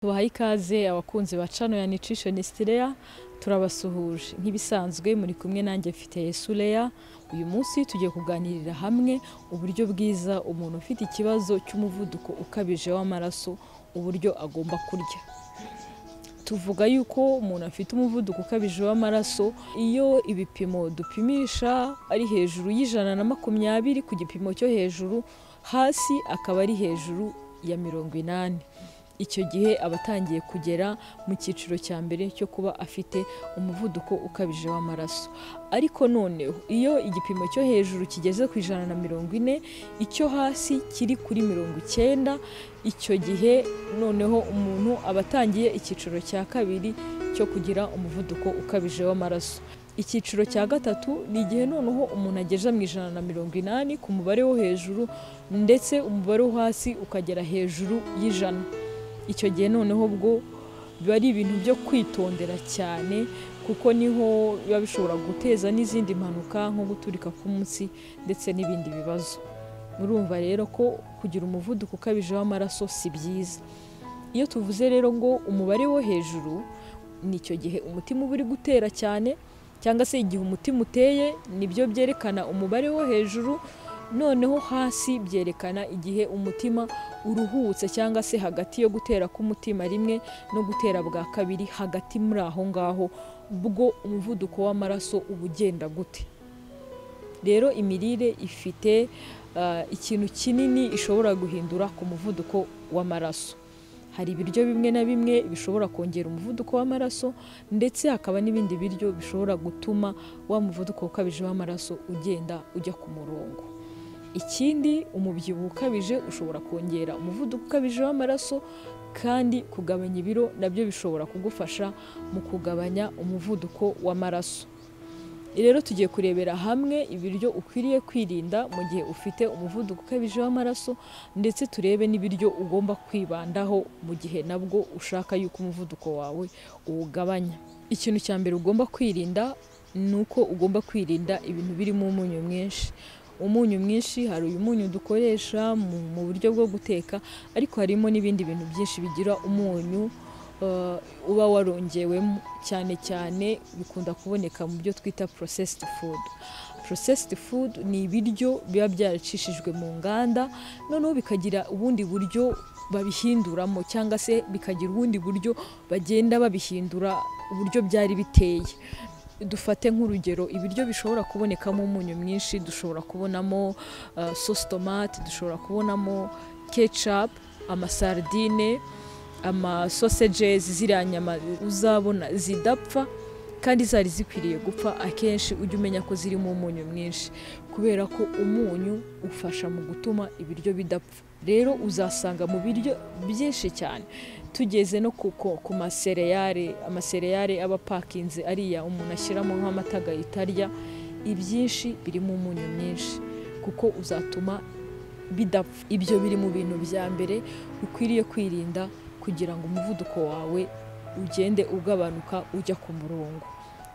tubahaye ikaze abakunzi ba cano ya nutrition stileya turabasuhuje nk'ibisanzwe muri kumwe nanjye mfite Yesuleya uyu munsi tugiye kuganirira hamwe uburyo bwiza umuntu ufite ikibazo cy'umuvuduko ukabije w'amaraso uburyo agomba kurya tuvuga yuko umuntu afite umuvuduko ukabije w'amaraso iyo ibipimo dupimisha ari hejuru y'ijana na makumyabiri ku gipimo cyo hejuru hasi akaba ari hejuru ya mirongo inani icyo gihe aba atangiye kugera mu cyiciro cya mbere cyo kuba afite umuvuduko ukabije w'amaraso ariko noneho iyo igipimo cyo hejuru kigeze ku ijana na mirongo ine icyo hasi kiri kuri mirongo icyenda icyo gihe noneho umuntu aba atangiye icyiciro cya kabiri cyo kugira umuvuduko ukabije w'amaraso icyiciro cya gatatu ni igihe noneho umuntu ageze mu ijana na mirongo inani ku mubare wo hejuru ndetse umubare wo hasi ukagera hejuru y'ijana icyo gihe noneho ubwo biba ari ibintu byo kwitondera cyane kuko niho biba bishobora guteza n'izindi mpanuka nko guturika k'umunsi ndetse n'ibindi bibazo murumva rero ko kugira umuvuduko ukabije w'amaraso si byiza iyo tuvuze rero ngo umubare wo hejuru ni icyo gihe umutima uba uri gutera cyane cyangwa se igihe umutima uteye nibyo byerekana umubare wo hejuru noneho hasi byerekana igihe umutima uruhutse cyangwa se hagati yo gutera k'umutima rimwe no gutera bwa kabiri hagati muri aho ngaho bwo umuvuduko w'amaraso uba ugenda gute rero imirire ifite ah, ikintu kinini ishobora guhindura ku muvuduko w'amaraso hari ibiryo bimwe na bimwe bishobora kongera umuvuduko w'amaraso ndetse hakaba n'ibindi biryo bishobora gutuma wa muvuduko ukabije w'amaraso ugenda ujya ku murongo ikindi umubyibuho ukabije ushobora kongera umuvuduko ukabije w'amaraso kandi kugabanya ibiro nabyo bishobora kugufasha mu kugabanya umuvuduko w'amaraso rero tugiye kurebera hamwe ibiryo ukwiriye kwirinda mu gihe ufite umuvuduko ukabije w'amaraso ndetse turebe n'ibiryo ugomba kwibandaho mu gihe nabwo ushaka yuko umuvuduko wawe uwugabanya ikintu cya mbere ugomba kwirinda ni uko ugomba kwirinda ibintu birimo umunyu mwinshi umunyu mwinshi hari uyu munyu dukoresha mu mu buryo bwo guteka ariko harimo n'ibindi bintu byinshi bigira umunyu eh, uba warongewemo cyane cyane bikunda kuboneka mu byo twita processed food processed food ni ibiryo biba byaracishijwe mu nganda noneho bikagira ubundi buryo babihinduramo cyangwa se bikagira ubundi buryo bagenda babihindura uburyo byari biteye dufate nk'urugero ibiryo bishobora kubonekamo umunyu mwinshi dushobora kubonamo uh, sauce tomate dushobora kubonamo ketchup amasardine amasosages ziriya nyama uzabona zidapfa kandi zari zikwiriye gupfa akenshi ujya umenya ko zirimo umunyu mwinshi kubera ko umunyu ufasha mu gutuma ibiryo bidapfa rero uzasanga mu biryo byinshi cyane tugeze no ku, ku, ku masereyare amasereyare aba apakinze ariya umuntu ashyiramo nk'amata agahita arya ibyinshi birimo umunyu mwinshi kuko uzatuma bidapfa ibyo biri mu bintu bya mbere ukwiriye kwirinda kugira ngo umuvuduko wawe ugende ugabanuka ujya ku murongo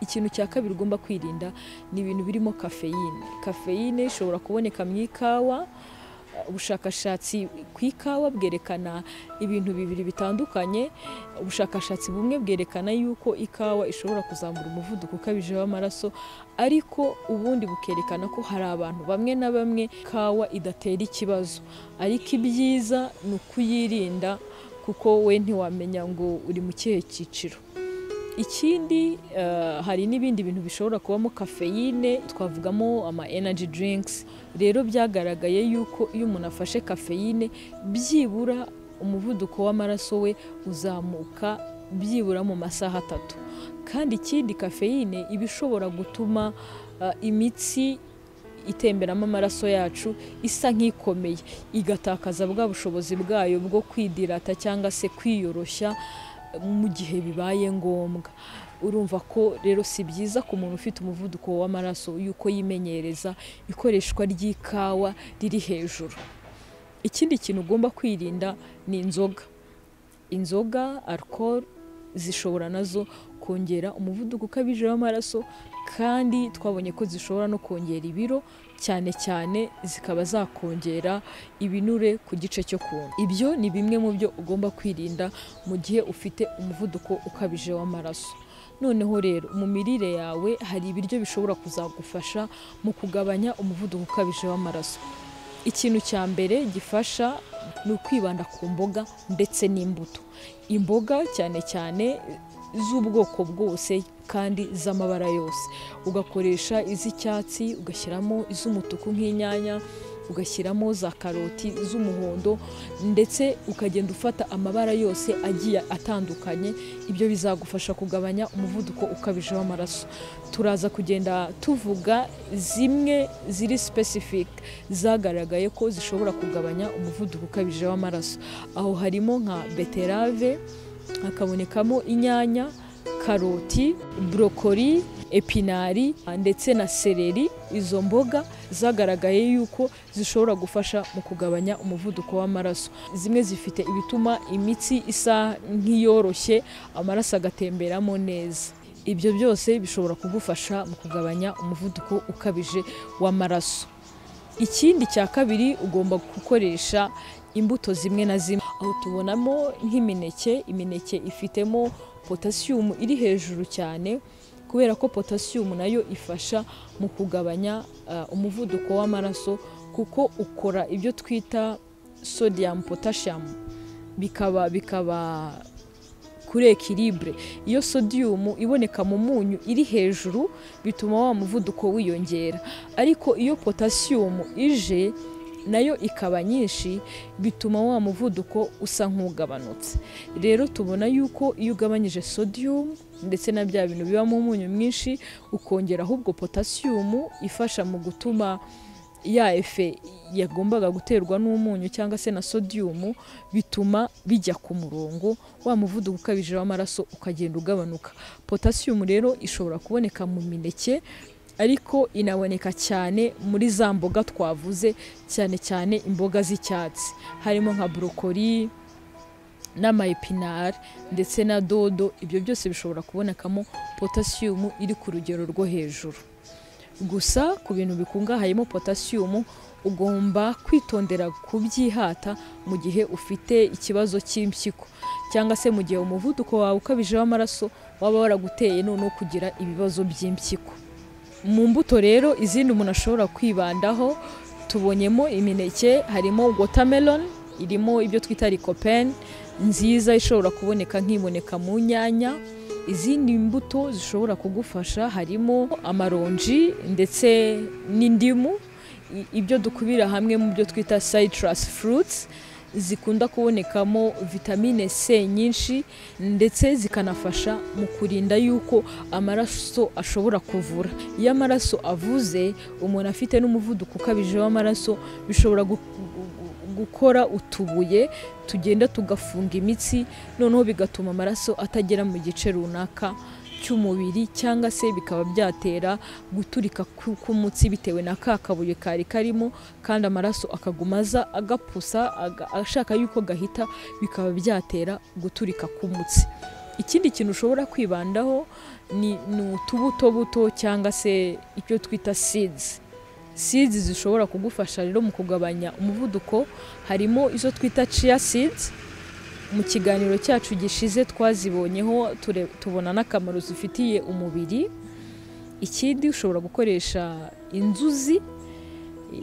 ikintu cya kabiri ugomba kwirinda ni ibintu birimo kafeyine kafeyine ishobora kuboneka mu ikawa ubushakashatsi ku ikawa bwerekana ibintu bibiri bitandukanye ubushakashatsi bumwe bwerekana yuko ikawa ishobora kuzamura umuvuduko ukabije w'amaraso ariko ubundi bukerekana ko hari abantu bamwe na bamwe ikawa idatera ikibazo ariko ibyiza ni ukuyirinda kuko we ntiwamenya ngo uri mu kihe cyiciro ikindi eh, hari n'ibindi bintu bishobora kubamo kafeyine twavugamo ama energy drinks rero byagaragaye yuko iyo umuntu afashe kafeyine byibura umuvuduko w'amaraso we uzamuka byibura mu masaha atatu kandi ikindi kafeyine iba ishobora gutuma eh, imitsi itemberamo amaraso yacu isa nk'ikomeye igatakaza bwa bushobozi bwayo bwo kwidirata cyangwa se kwiyoroshya mu gihe bibaye ngombwa urumva ko rero si byiza ku muntu ufite umuvuduko w'amaraso yuko yimenyereza ikoreshwa ry'ikawa riri hejuru ikindi kintu ugomba kwirinda ni inzoga inzoga alcohol zishobora nazo kongera umuvuduko ukabije w'amaraso kandi twabonye ko zishobora no kongera ibiro cyane cyane zikaba zakongera ibinure ku gice cyo ku nda ibyo ni bimwe mu byo ugomba kwirinda mu gihe ufite umuvuduko ukabije w'amaraso noneho rero mu mirire yawe hari ibiryo bishobora kuzagufasha mu kugabanya umuvuduko ukabije w'amaraso ikintu cya mbere gifasha ni ukwibanda ku mboga ndetse n'imbuto imboga cyane cyane z'ubwoko bwose kandi z'amabara yose ugakoresha iz'icyatsi ugashyiramo iz'umutuku nk'inyanya ugashyiramo za karoti z'umuhondo ndetse ukagenda ufata amabara yose agiye atandukanye ibyo bizagufasha kugabanya umuvuduko ukabije w'amaraso turaza kugenda tuvuga zimwe ziri specific zagaragaye ko zishobora kugabanya umuvuduko ukabije w'amaraso aho harimo nka beterave hakabonekamo inyanya karoti burokori epinari ndetse na sereri izo mboga zagaragaye yuko zishobora gufasha mu kugabanya umuvuduko w'amaraso zimwe zifite ibituma imitsi isa nk'iyoroshye amaraso agatemberamo neza ibyo byose bishobora kugufasha mu kugabanya umuvuduko ukabije w'amaraso ikindi cya kabiri ugomba gukoresha imbuto zimwe na zimwe aho tubonamo nk'imineke imineke ifitemo potasiyumu iri hejuru cyane kubera ko potasiyumu nayo ifasha mu kugabanya umuvuduko w'amaraso kuko ukora ibyo twita sodiyamu potashamu bikaba bikaba kuri ekiribure iyo sodiyumu iboneka mu munyu iri hejuru bituma wa muvuduko wiyongera ariko iyo potasiyumu ije nayo ikaba nyinshi bituma wa muvuduko usa nk'ugabanutse rero tubona yuko iyo ugabanyije sodiyumu ndetse na bya bintu bibamo umunyu mwinshi ukongera ahubwo potasiyumu ifasha mu gutuma ya efe yagombaga guterwa n'umunyu cyangwa se na sodiyumu bituma bijya ku murongo wa muvuduko ukabije w'amaraso ukagenda ugabanuka potasiyumu rero ishobora kuboneka mu mineke ariko inaboneka cyane muri za mboga twavuze cyane cyane imboga z'icyatsi harimo nka burokori n'amayepinari ndetse na dodo ibyo byose bishobora kubonekamo potasiyumu iri ku rugero rwo hejuru gusa ku bintu bikungahayemo potasiyumu ugomba kwitondera kubyihata mu gihe ufite ikibazo cy'impyiko cyangwa se mu gihe umuvuduko wawe ukabije w'amaraso waba waraguteye noneho kugira ibibazo by'impyiko mu mbuto rero izindi umuntu ashobora kwibandaho tubonyemo imineke harimo watermelon irimo ibyo twita rikopeni nziza ishobora kuboneka nkiboneka mu nyanya izindi mbuto zishobora kugufasha harimo amaronji ndetse n'indimu ibyo dukubira hamwe mu byo twita citrus fruits zikunda kubonekamo vitamine C nyinshi ndetse zikanafasha mu kurinda yuko amaraso ashobora kuvura iyo amaraso avuze umuntu afite n'umuvuduko ukabije w'amaraso bishobora gukora utubuye tugenda tugafunga imitsi noneho bigatuma amaraso atagera mu gice runaka cy'umubiri cyangwa se bikaba byatera guturika k'umutsi bitewe na ka kabuye kari karimo kandi amaraso akaguma aza agapusa ashaka yuko gahita bikaba byatera guturika k'umutsi ikindi kintu ushobora kwibandaho ni utubutobuto cyangwa se ibyo twita seeds seeds zishobora kugufasha rero mu kugabanya umuvuduko harimo izo twita chia seeds mu kiganiro cyacu gishize twazibonyeho tubona n'akamaro zifitiye umubiri ikindi ushobora gukoresha inzuzi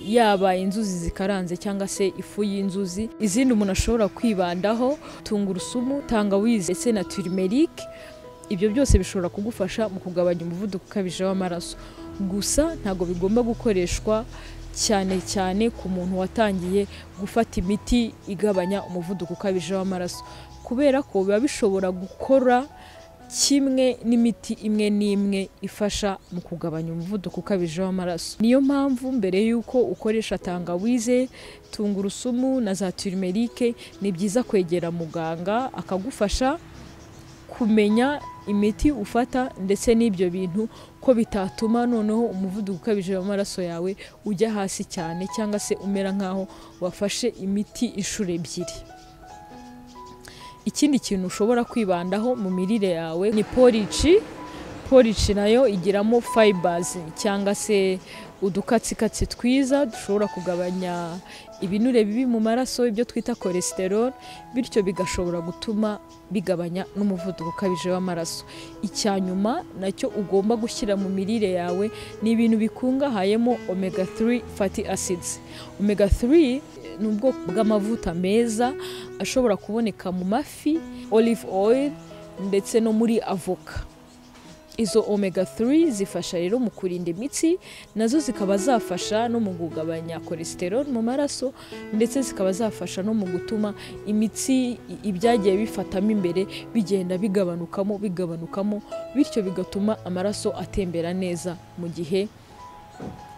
yaba inzuzi zikaranze cyangwa se ifu y'inzuzi izindi umuntu ashobora kwibandaho tungurusumu tangawizi ndetse na turimerike ibyo byose bishobora kugufasha mu kugabanya umuvuduko ukabije w'amaraso gusa ntabwo bigomba gukoreshwa cyane cyane ku muntu watangiye gufata imiti igabanya umuvuduko ukabije w'amaraso kubera ko biba bishobora gukora kimwe n'imiti imwe n'imwe ifasha mu kugabanya umuvuduko ukabije w'amaraso niyo mpamvu mbere y'uko ukoresha tangawize tungurusumu na za turimerike ni byiza kwegera muganga akagufasha kumenya imiti ufata ndetse n'ibyo bintu ko bitatuma noneho umuvuduko ukabije w'amaraso yawe ujya hasi cyane cyangwa se umera nk'aho wafashe imiti inshuro ebyiri ikindi kintu ushobora kwibandaho mu mirire yawe ni porici porici nayo igiramo fayibazi cyangwa se udukatsikatsi twiza dushobora kugabanya ibinure bibi mu maraso ibyo twita cholesterol bityo bigashobora gutuma bigabanya n'umuvuduko ukabije w'amaraso icya nyuma nacyo ugomba gushyira mu mirire yawe ni ibintu bikungahayemo omega 3 fatty acids omega 3 ni ubwoko bw'amavuta meza ashobora kuboneka mu mafi olive oil ndetse no muri avoka izo omega 3 zifasha rero mu kurinda imitsi nazo zikaba zafasha no mu kugabanya cholesterol mu maraso ndetse zikaba zafasha no mu gutuma imitsi ibyagiye bifatamo imbere bigenda bigabanukamo bigabanukamo bityo bigatuma amaraso atembera neza mu gihe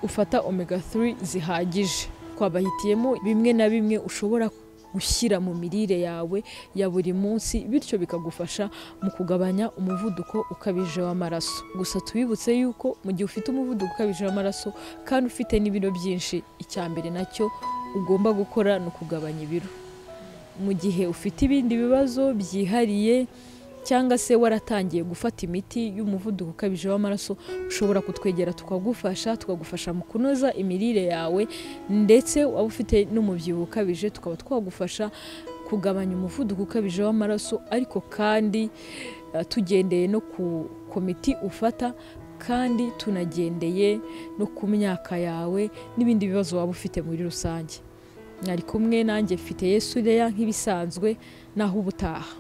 ufata omega 3 zihagije twabahitiyemo bimwe na bimwe ushobora gushyira mu mirire yawe ya buri munsi bityo bikagufasha mu kugabanya umuvuduko ukabije w'amaraso gusa tubibutse yuko mu gihe ufite umuvuduko ukabije w'amaraso kandi ufite n'ibiro byinshi icya mbere nacyo ugomba gukora ni ukugabanya ibiro mu gihe ufite ibindi bibazo byihariye cyangwa se waratangiye gufata imiti y'umuvuduko ukabije w'amaraso ushobora kutwegera tukagufasha tukagufasha mu kunoza imirire yawe ndetse waba ufite n'umubyibuho ukabije tukaba twagufasha kugabanya umuvuduko ukabije w'amaraso ariko kandi uh, tugendeye no ku komiti ufata kandi tunagendeye no ku myaka yawe n'ibindi bibazo waba ufite muri rusange mwari kumwe nanjye mfite yesu nk'ibisanzwe naho ubutaha